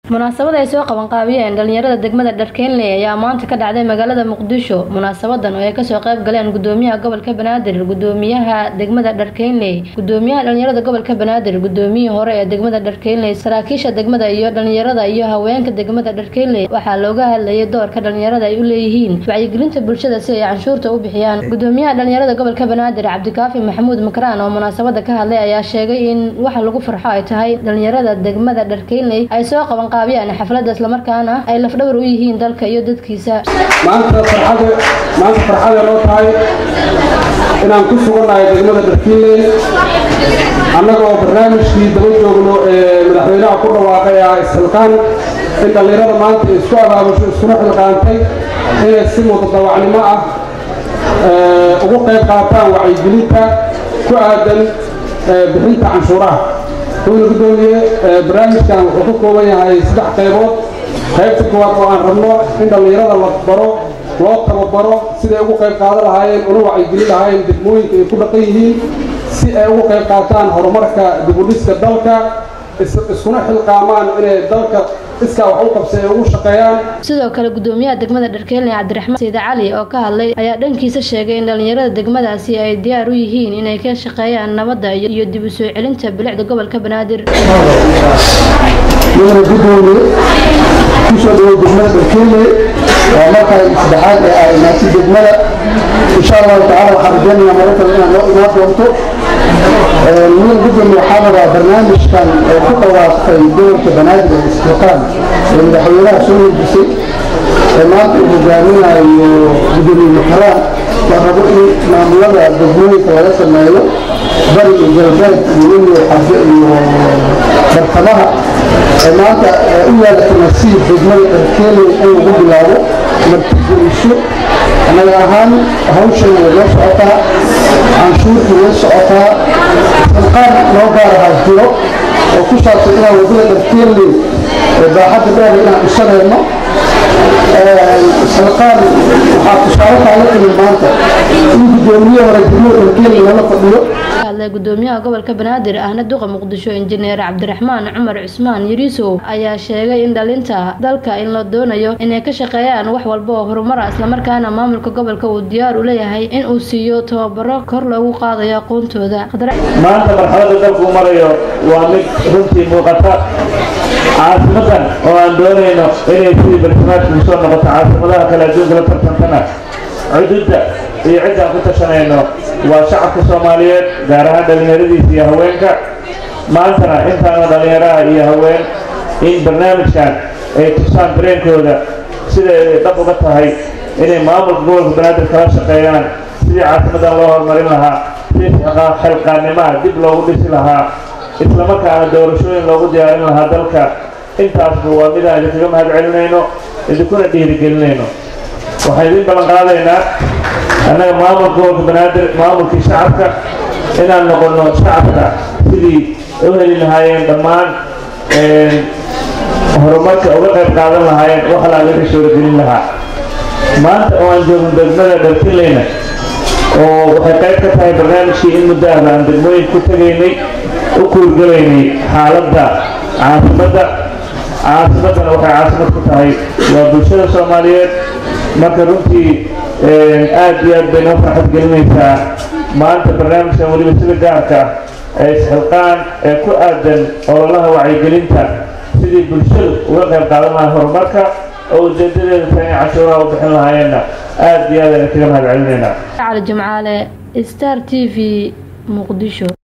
munaasabad ay soo qabanqaabiyeen dhalinyarada degmada dharkeenley ayaa maanta ka dhacday magaalada muqdisho munaasabadan oo ay kasoo qayb galeen gudoomiyaha gobolka banaadir gudoomiyaha degmada dharkeenley gudoomiyaha dhalinyarada gobolka banaadir gudoomiyihii hore ee degmada dharkeenley saraakiisha degmada iyo dhalinyarada iyo haweenka degmada dharkeenley waxaa looga hadlayay doorka dhalinyarada ay u leeyihiin wacyigelinta bulshada si ay canshuurta u bixiyaan gudoomiyaha dhalinyarada gobolka banaadir cabdikaafi maxamuud makraan oo munaasabada ka hadlay ayaa sheegay in waxa lagu farxo ay tahay dhalinyarada degmada dharkeenley ay soo qaban xaflada islamarkaana ay lafdhawar u yihiin dalka iyo dadkiisa maanta farxada maanta farxada noo tahay inaan ku sugannahay degmada dharkiinley annagoo barnaamijkii daba joogno ee madaxweynaha ku dhawaaqay ah isxilqaan in dhallinyarada maanta isku abaabusho iskuna xilqaantay inay si mutadawacnimo ah ugu qayb qaataan wacyigelinta ku aadan bixinta canshuuraha wuxuuna gudoomiye barnaamijkan wuxuu ka kooban yahay saddex qaybood qaybta koowaad oo aan rabno in dhallinyarada la baro loo tababaro siday ugu qayb qaadan lahaayeen una wacyigelin lahaayeen degmooyinka ay ku dhaqan yihiin si ay ugu qayb qaataan horumarka dibudhiska dalka iskuna xilqaamaan inay dalka iskaa wax u qabsa ay ugu shaqeeyaan sidoo kale gudoomiyaha degmada dharkeelne cabdiraxmaan sayid cali oo ka hadlay ayaa dhankiisa sheegay in dhalinyarada degmadaasi ay diyaar u yihiin inay ka shaqeeyaan nabadda iyo dib u soo celinta bilicda gobolka banaadir mudane gudoomiye kusoo dhaway degmada dharkeelne waa markaa saddexaad ee ay imaatay degmada insha allahu tacala waxaan rajeynayaa maro kale inaad noo imaan doonto mudane gudoomiye waxaa rabaa barnaamijkan ee ku dhawaaqay gobolka banaadir ee istiqaan ee madaxweynaha soo hordisay ee maanta uu hogaaminayo gudoomiye makaraan waa rabo in maamulada degmooyinka laga sameeyo bari iyo galbeed iyo weliyo xaje iyo bartamaha ee maanta u yaala nasiib degmada dharkeeley in lagu bilaabo martigeliso annaga ahaan hawshan way noo socotaa canshuurta way socotaa silqaan noo gaarahaa jiro oo ku saabsan inaan wadada dharkeeley ee baaxadda dheer inaan dhisanayno silqaan waxaa tusaale kaaga timi maanta in gudoomiye hore degmada dharkeeley lala fadhiyo hadlay gudoomiyaha gobolka banaadir ahna duqa muqdisho injineer cabdiraxmaan cumar cusmaan yariisow ayaa sheegay in dhalinta dalka in la doonayo inay ka shaqeeyaan wax walba oo horumara islamarkaana maamulka gobolka uu diyaar u leeyahay in uu siiyo tababaro kor loogu qaadayo aqoontooda maanta marxalada dalkuu marayo waa mid runtii muuqata caasimadan oo aan doonayno inay sidii bartamaadka usoo noqoto caasimadaha kale adduunka la tartantana cududda iyo cidda aan ku tashanayno waa shacabka soomaaliyeed gaar ahaan dhallinyaradiisa iyo haweenka maantana intaana dhallinyaraha iyo haween in barnaamijkan ay tusaan dareenkooda siday dhab uga tahay inay maamulka gobolka banaadir kala shaqeeyaan sidii caasimadan loo horumarin lahaa sidii xilqaanimaha dib loogu dhisi lahaa islamarkaana doorashooyin loogu diyaarin lahaa dalka intaasba waa midaan idinkaga mahad celinayno idinkuna dhiirigelinayno waxaan idin ballan qaadaynaa annaga maamulka gobolka banaadir maamulkii shacabka inaan noqono shacabka sidii u heli lahaayeen dhammaan horumarka uga qayb qaadan lahaayeen wax alaa laga suuragelin lahaa maanta oo aan joogno degmada dharkinleyna oo waxay qayb ka tahay barnaamijkii in muddo ahba aan degmooyin ku tegaynay u kuurgelaynay xaaladda caasimadda caasimaddana waxay caasimad ku tahay waa bulshada soomaaliyeed marka runtii aad iyo aad bay noo farxad gelinaysaa maanta barnaamijkan weliba sida gaarka ee isxilqaan ee ku aadan ololaha wacyigelinta sidii bulshadu uga qayb qaadan lahaa horumarka oo ujeedadeeda tahay in cashuuraha u bixin lahaayeenna aad iyo aad ayna kaga mahad celinaynaa cali jimcaale star t v muqdisho